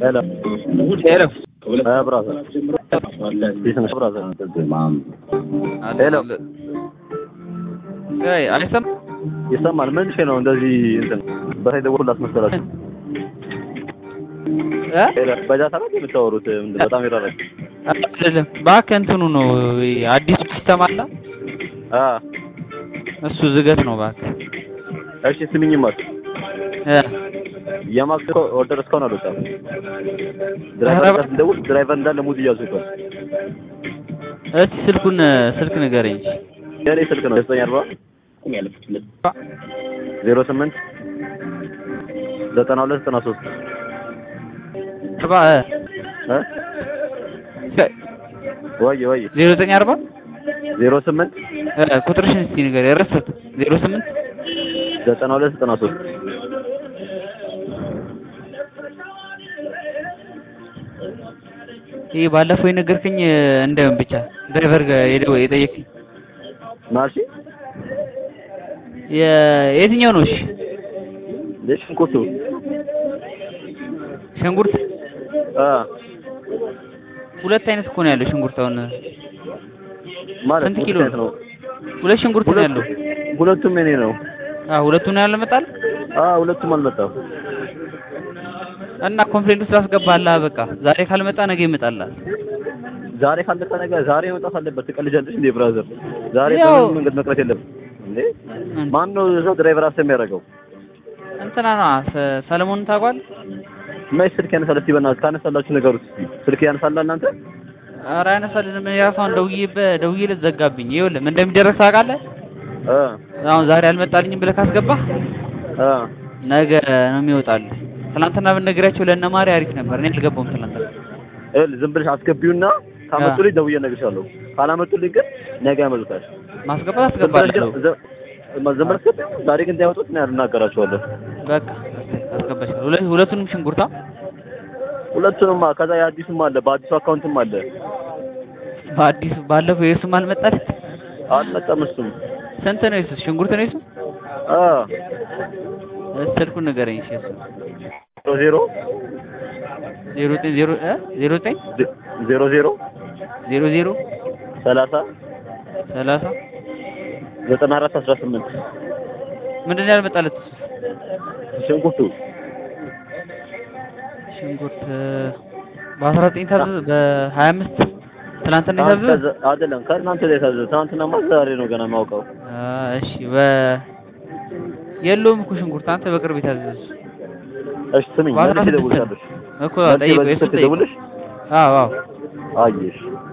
ሄሎ ሄሎ እ ብራዘር ቢዝነስ ብራዘር ሄሎ አይ አይሰማም ይሰማል። ምን ሽ ነው እንደዚህ እንትን በታይ ደውል አስመሰላችሁ? እ ሄሎ በጃታ ነው የምታወሩት? ምንድን በጣም ይራራል። አይደለም እባክህ እንትኑ ነው አዲሱ ሲስተም አለ አ እሱ ዝገት ነው እባክህ እሺ ስሚኝማ እ የማክስ ኦርደር እስካሁን አልወጣም። ኧረ ድራይቨር እባክህ። ጋር ስንደውል ድራይቨር እንዳለ ሙድ እያዙበት እስቲ ስልኩን ስልክ ንገረኝ የኔ ስልክ ነው ዘጠኝ አርባ ዜሮ ስምንት ዘጠና ሁለት ዘጠና ሶስት አርባ እ ወይ ወይ ዜሮ ዘጠኝ አርባ ዜሮ ስምንት እ ቁጥርሽን እስቲ ንገረኝ ረሳሁት ዜሮ ስምንት ዘጠና ሁለት ዘጠና ሶስት ይህ ባለፈው የነገርከኝ እንደምን ብቻ ድራይቨር ጋር የደወ- የጠየቅኝ ማርሺ የ- የትኛው ነው? እሺ ሽንኩርቱ ሽንኩርት አ ሁለት አይነት እኮ ነው ያለው ሽንኩርት። አሁን ማለት ስንት ኪሎ ሁለት ነው? ሁለት ሽንኩርት ነው ያለው። ሁለቱም የኔ ነው። አዎ ሁለቱ ነው ያለው መጣል አ ሁለቱም አልመጣም። እና ኮምፕሌንት ውስጥ አስገባለሁ። በቃ ዛሬ ካልመጣ ነገ ይመጣላል። ዛሬ ካልመጣ ነገር ዛሬ መምጣት አለበት። ትቀልጃለሽ እንዴ ብራዘር? ዛሬ ያው- በምን መንገድ መቅረት የለም እንዴ? ማን ነው ሰው ድራይቨር አስ የሚያደርገው? እንትና ነው ሰ- ሰለሞንን ታውቋል? መች ስልክ ያነሳል? እስቲ በእናትህ ካነሳላችሁ ነገሩት ስልክ ያነሳል እናንተ ኧረ አይነሳልንም። የራሷን ደውዬበት ደውዬለት ዘጋብኝ። ይኸውልህ ምን እንደሚደረግ ታውቃለህ? እ አሁን ዛሬ አልመጣልኝም ብለህ ካስገባህ እ ነገ ነው የሚወጣልህ። ትናንትና ብንነግራቸው ለእነ ማሪ አሪፍ ነበር። እኔ አልገባሁም ትናንትና። ይኸውልህ ዝም ብለሽ አስገቢውና ካመጡልኝ ደውዬ እነግርሻለሁ። ካላመጡልኝ ግን ነገ ያመጡታል። ማስገባት ዝም ብለሽ አስገባለሁ። ግን- ዝ- ዝም ብለሽ ግን ዛሬ ግን እንዳያመጡት እኔ እናገራቸዋለሁ። በቃ አስገባሻለሁ። ሁለ- ሁለቱንም ሽንኩርታ ሁለቱንም ከዛ የአዲሱም አለ በአዲሱ አካውንትም አለ በአዲሱ ባለፈው የሱም አልመጣልህ። አልመጣም እሱም ስንት ነው የሱስ? ሽንኩርት ነው የሱ? አ ስልኩን ንገረኝ። እሺ የሱ ዜሮ ዜሮ ዘጠኝ ዜሮ እ ዜሮ ዘጠኝ ዜሮ ዜሮ ዜሮ ዜሮ ሰላሳ ሰላሳ ዘጠና አራት አስራ ስምንት ምንድን ነው ያልመጣለት? ሽንኩርቱ ሽንኩርት በአስራ ዘጠኝ ታዘዘ በሀያ አምስት ትናንትና የታዘዘ ከዛ- አይደለም ከእናንተ ላይ የታዘዘ ትናንትናማ ዛሬ ነው ገና የማውቀው አ፣ እሺ በ የለውም እኮ ሽንኩርት አንተ በቅርብ የታዘዘ እሺ ስሚኝ በአስራ መልሼ ስድስት እደውልልሻለሁ እኮ መልሼ ጠይቀው በዚህ የሱን ስልክ ጠይቀው ደውልሽ አዎ አዎ አየሽ